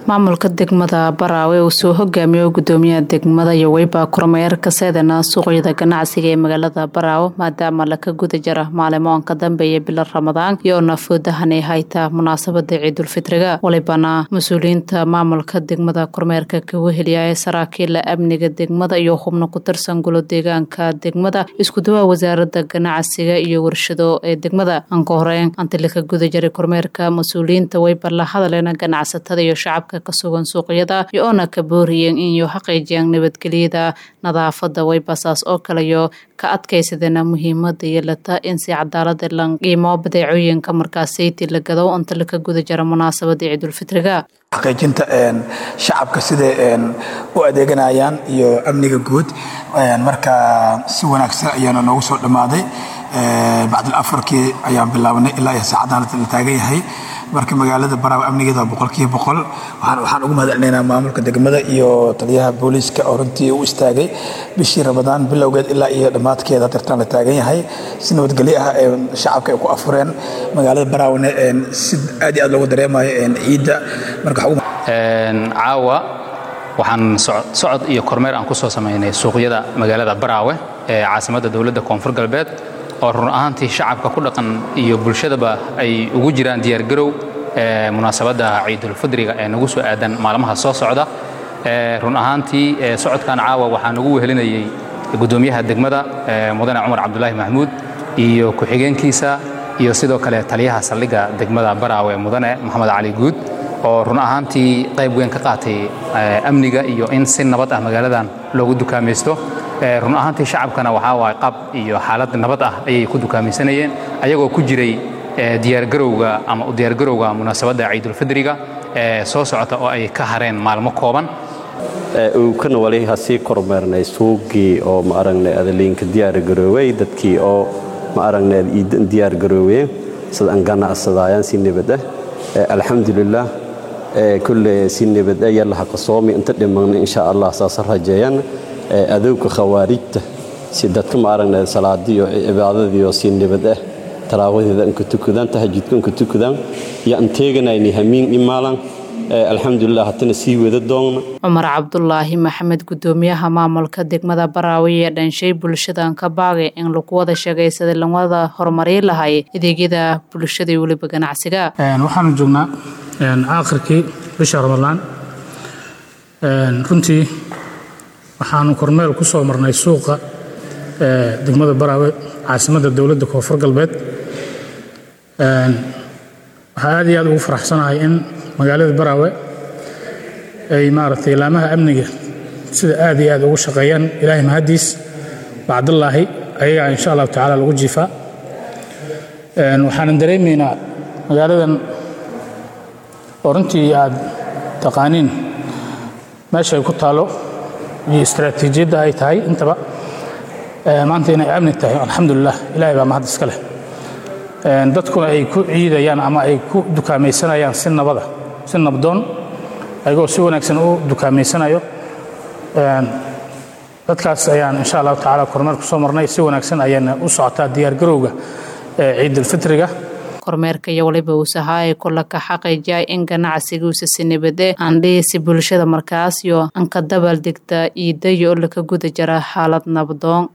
maamulka degmada baraawe uu soo hogaamiyo gudoomiyaha degmada yoweyba kormeer ka seedana suuqyada ganacsiga ee magaalada baraawe maadaama laka guda jira maalimoon ka dambeeya bila ramadaan iyo nafoodahanay hayta munaasabada ciidulfitriga walibana mas-uuliyiinta maamulka degmada kormeerka kagu heliya ee saraakiila amniga degmada iyo xubno ku tirsan gulo deegaanka degmada iskuduwaa wasaarada ganacsiga iyo warshado ee degmada anka horeyn anti laka guda jiray kormeerka mas-uuliyiinta weyba la hadaleena ganacsatada iyo shacabka kasugan suuqyada iyo oona ka booriyeen inyo xaqiijiyaan nabadgelyada nadaafada weybasaas oo kaleyo ka adkaysadana muhiimada yeelata in si cadaalada la qiimo badeecooyinka markaasayti la gado inta laka guda jira munaasabada ciidulfitriga xaqiijinta shacabka siday u adeeganayaan iyo amniga guud marka si wanaagsan ayaana noogu soo dhammaaday bacdil afarkii ayaan bilaabnay ilaa iyo saacadaan la taagan yahay marka magaalada baraawe amnigeeda waa boqolkiiba boqol waxaan ugu mahadcelinaynaa maamulka degmada iyo taliyaha booliiska oo runtii u istaagay bishii ramadaan bilowgeed ilaa iyo dhammaadkeeda dartaan la taagan yahay si nabadgelyo ah ee shacabka ay ku afureen magaalada baraawena si aad iyo aad loogu dareemayo ciidda marka caawa waxaan socod iyo kormeer aan ku soo samaynay suuqyada magaalada baraawe ee caasimadda dowladda koonfur galbeed oo run ahaantii shacabka ku dhaqan iyo bulshadaba ay ugu jiraan diyaargarow munaasabadda ciidulfidriga ee nagu soo aadan maalmaha soo socda run ahaantii socodkan caawa waxaa nagu wehelinayey gudoomiyaha degmada mudane cumar cabdulaahi maxmuud iyo ku-xigeenkiisa iyo sidoo kale taliyaha saldhigga degmada baraawe mudane maxamed cali guud oo run ahaantii qayb weyn ka qaatay amniga iyo in si nabad ah magaaladan loogu dukaamaysto run ahaantii shacabkana waxaa waay qab iyo xaalad nabad ah ayay ku dukaamaysanayeen ayagoo ku jiray diyaargarowga ama u diyaargarowga munaasabadda ciidulfidriga ee soo socota oo ay ka hareen maalmo kooban kana wali hasii kormeernay suuqii oo ma aragnay adaliinka diyaargarooway dadkii oo ma aragnay iidan diyaargarooween sida aan ganacsadaayaan si nabad ah alxamdulilah kulle si nabad ah yalla haqasoomi inta dhimanna insha allah saasa rajeeyaan adowga khawaarijta si dadka ma aragnay salaadiyo cibaadadiyo si nabad ah taraawadeeda inka tukadaan tahajudka inka tukadaan iyo aan teeganayni hamiin imaalan alxamdulilah hatana sii wada doonna cumar cabdulaahi maxamed gudoomiyaha maamulka degmada baraawe ee dhanshay bulshadan ka baagay in lagu wada sheegaysada lawada horumarin lahay adeegyada bulshada iyo weliba ganacsiga waxaanu joognaa aakhirkii bisha ramadaan runtii waxaanu kormeel ku soo marnay suuqa degmada baraawe caasimadda dowladda koonfur galbeed waxaa aad iyo aad ugu faraxsanahay in magaalada baraawe ay maaragtay laamaha amniga sida aad iyo aad ugu shaqeeyaan ilaahay mahaddiis bacdallaahi ayagaa insha allahu tacaala lagu jiifaa waxaanan dareemaynaa magaaladan oo runtii aad taqaaniin meesha ay ku taalo iyo istaraatiijiyadda ay tahay intaba maanta inay amni tahay alxamdulilah ilahay baa mahad iska leh dadkuna ay ku ciidayaan ama ay ku dukaamaysanayaan si nabada si nabdoon ayagoo si wanaagsan u dukaameysanayo dadkaas ayaan insha allahu tacaala kormeer ku soo marnay si wanaagsan ayaana u socotaa diyaargarowga ciidulfitriga kormeerka iyo waliba uusahaa ee kula ka xaqiijiyay in ganacsigiisa si nabade aandhiisi bulshada markaas iyo anka dabal degta iidayo oo laka guda jira xaalad nabdoon